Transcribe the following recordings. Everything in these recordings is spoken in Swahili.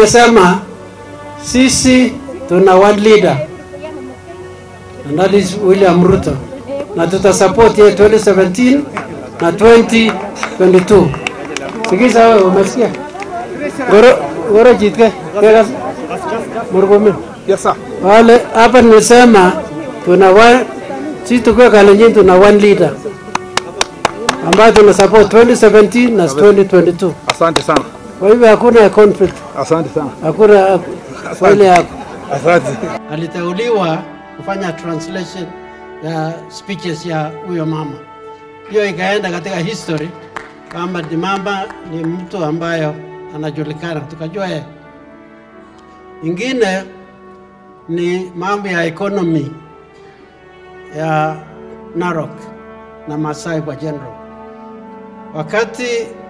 tumesema sisi tuna one leader and that is William Ruto, na tutasupport yeye 2017 na 2022. Sikiza wewe, umesikia? Goro goro jitke kegas murkomen Yes, sir. wale hapa nimesema tuna one, sisi tukiwa Kalenjin tuna one leader ambayo tuna support 2017 na 2022. Asante sana. Kwa hivyo hakuna conflict, Asante sana. hakuna kwa ile yako. Asante. Aliteuliwa kufanya translation ya speeches ya huyo mama, hiyo ikaenda katika history kwamba ni mama ni mtu ambayo anajulikana, tukajua yeye. Ingine ni mambo ya economy ya Narok na Masai kwa general. Wakati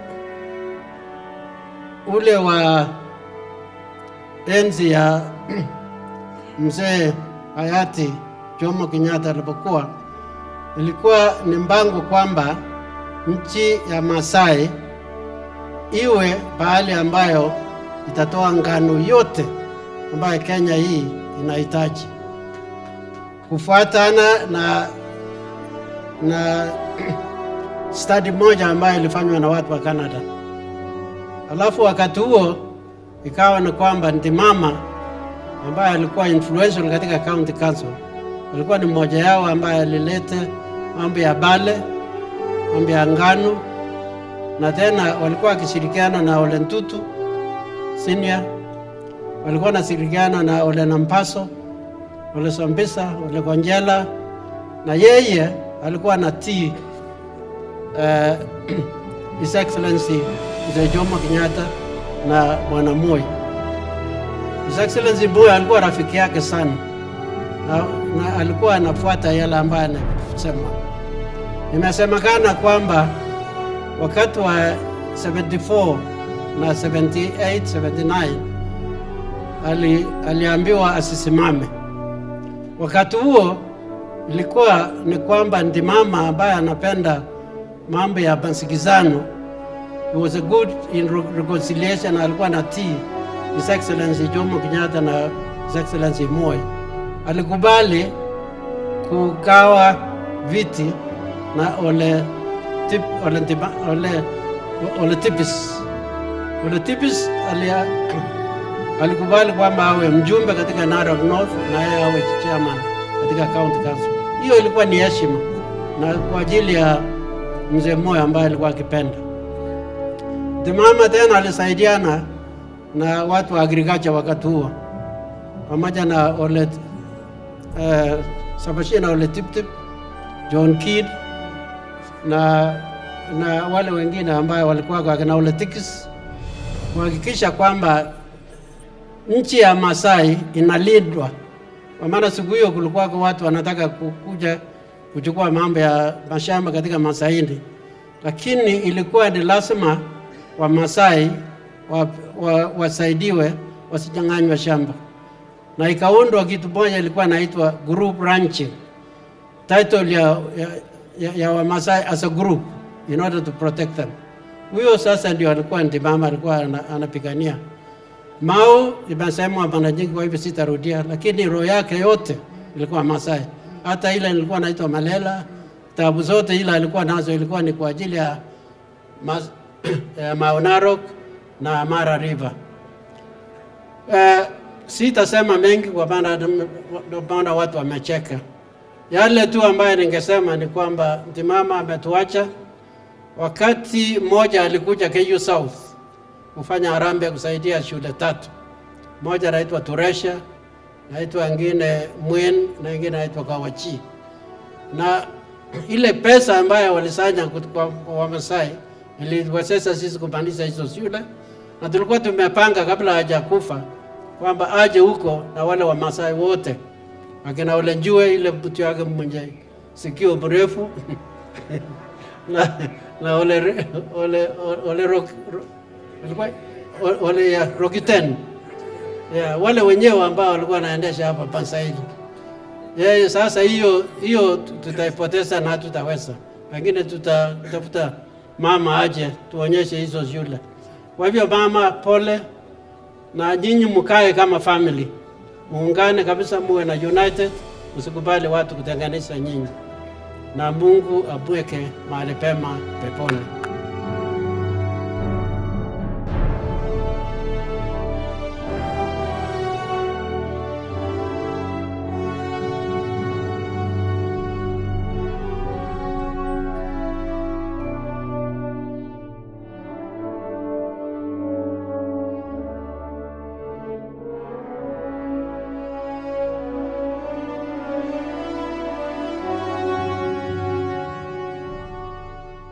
ule wa enzi ya mzee hayati Jomo Kenyatta alipokuwa, ilikuwa ni mpango kwamba nchi ya Masai iwe pahali ambayo itatoa ngano yote ambayo Kenya hii inahitaji kufuatana na na study moja ambayo ilifanywa na watu wa Canada. Alafu wakati huo ikawa ni kwamba Ntimama ambaye alikuwa influential katika county council alikuwa ni mmoja yao ambaye alileta mambo ya bale, mambo ya ngano, na tena walikuwa wakishirikiana na Ole Ntutu senior, walikuwa wanashirikiana na Ole Nampaso, Ole Sombisa, Ole Konjela, na yeye alikuwa anatii uh, His Excellency Mzee Jomo Kenyatta na Bwana Moi. His Excellency Moi alikuwa rafiki yake sana na, na alikuwa anafuata yale ambayo anasema. Imesemekana kwamba wakati wa 74 na 78 79 ali, aliambiwa asisimame. Wakati huo ilikuwa ni kwamba Ndimama ambaye anapenda mambo ya masikizano he was a good in re- reconciliation, alikuwa na tii His Excellency Jomo Kenyatta na His Excellency Moi. Alikubali kugawa viti na Ole tip, Ole, Ntima, Ole, Ole Tipis. Ole Tipis alia, alikubali kwamba awe mjumbe katika Narok North na yeye awe chairman katika county council. Hiyo ilikuwa ni heshima na kwa ajili ya mzee Moi ambaye alikuwa akipenda. Timama tena alisaidiana na watu wa agriculture wakati huo pamoja na Ole uh, Sabashina Ole Tiptip, John Kidd na na wale wengine ambayo walikuwa kwa kina Ole Tikis kuhakikisha kwamba nchi ya Masai inalindwa, kwa maana siku hiyo kulikuwa kwa watu wanataka kukuja kuchukua mambo ya mashamba katika Masaini, lakini ilikuwa ni lazima Wamasai wa, wa, wasaidiwe wasinyang'anywe shamba, na ikaundwa kitu moja ilikuwa inaitwa group ranching, title ya, ya, ya, ya Wamasai as a group in order to protect them. Huyo sasa ndio alikuwa Ntimama alikuwa ana- anapigania. Mao imesemwa mara nyingi, kwa hivyo sitarudia, lakini roho yake yote ilikuwa Masai. Hata ile ilikuwa naitwa Malela, tabu zote ile alikuwa nazo ilikuwa ni kwa ajili ya Mas- ya Mau Narok na Mara River. Uh, sitasema mengi kwa maana ndio maana watu wamecheka. Yale tu ambayo ningesema ni kwamba Ntimama ametuacha. Wakati mmoja alikuja KU South kufanya harambee kusaidia shule tatu, moja naitwa Turesha, naitwa ingine Mwen na ingine naitwa Kawachi, na ile pesa ambayo walisanya kut- kwa kwa Wamasai iliwezesha sisi kupandisha hizo shule, na tulikuwa tumepanga kabla hajakufa kwamba aje huko na wale Wamasai wote akina Ole Njue, ile mtu yake mwenye sikio mrefu na, na ole, re- ole, ole, rock, ro, walikuwa- o- ole ya Rokiten yeah, wale wenyewe ambao walikuwa wanaendesha hapa Pansaili. Yeye sasa hiyo hiyo tu- tutaipoteza na hatutaweza, pengine tutatafuta mama aje tuonyeshe hizo shule. Kwa hivyo mama, pole na nyinyi mkae kama family, muungane kabisa, muwe na united, msikubali watu kutenganisha nyinyi, na Mungu abweke mahali pema peponi.